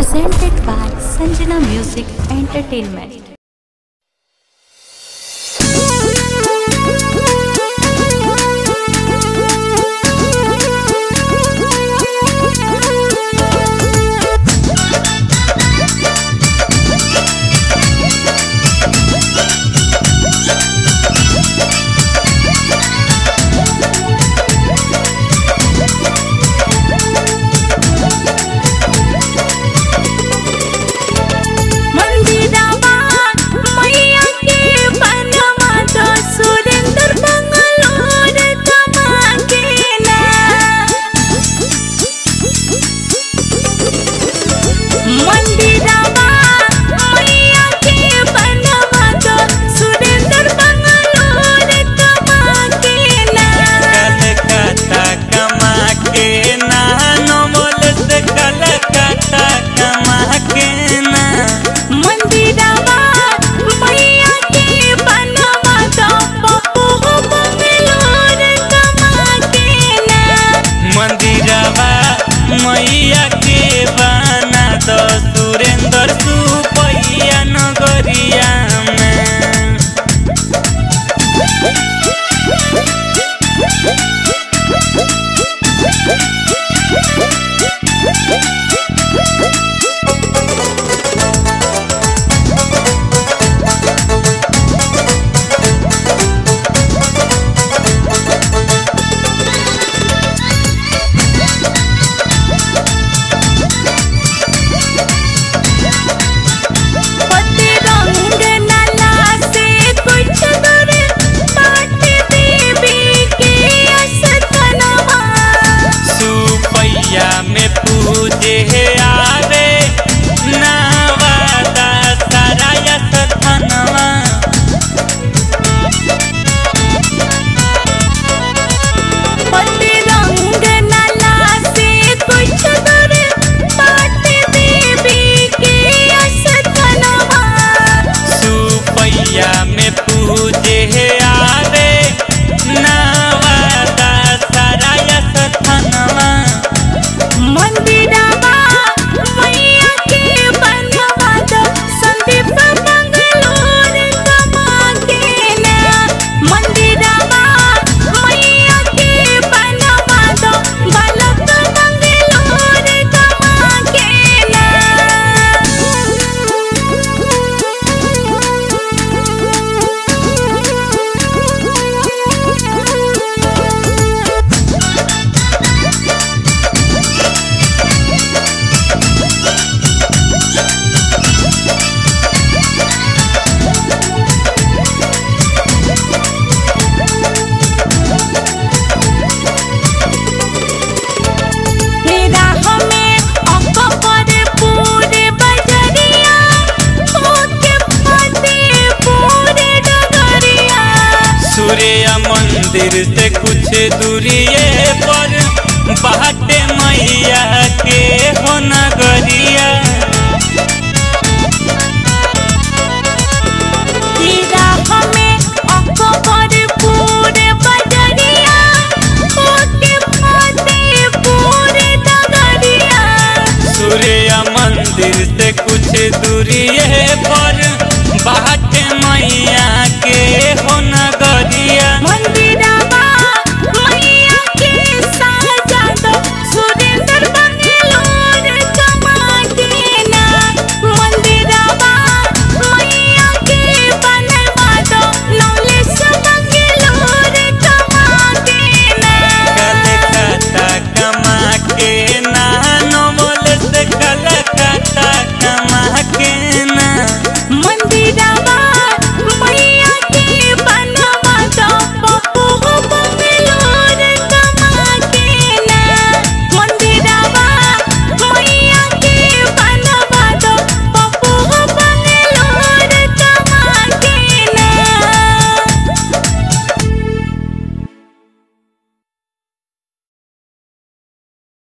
presented by Sanjana Music Entertainment. मंदिरावा मैया के बनवा तो सुरेंद्र बंगलोर कमा के ना मंदिरावा मैया के बनवा तो सुरेंद्र बंगलोर कमा के ना कलकत्ता कमा के ना नोमल से कलकत्ता कमा के ना मंदिरावा मैया के बनवा तो पप्पू बंगलोर कमा के ना मंदिरवा मैया के बना दो सुरेंद्र सुपैया नगरिया में पति रंग नला से कुछ दूर बाट देवी के अस्थनवा सुपैया में पूजे आवे नावादा सारा सथनवा पति रंग नला से कुछ दूर बाट देवी के अस्थनवा सुपैया में पूजे आवे नावादा सारा सथनवा मंदिरावा मैया के बनवा दो संदीप बंगलोर कमा के ना मंदिरावा मैया के बनवा दो बालक बंगलोर कमा के ना मेरा हमें अकबर पूरे बजरिया होके फते पूरे डगरिया सूर्य मंदिर से कुछ दूरिए पर बाटे मैया के हो नगरिया मेरा हमें अकबर पूरे बजरिया होके फते पूरे डगरिया सूर्य मंदिर से कुछ दूरिए पर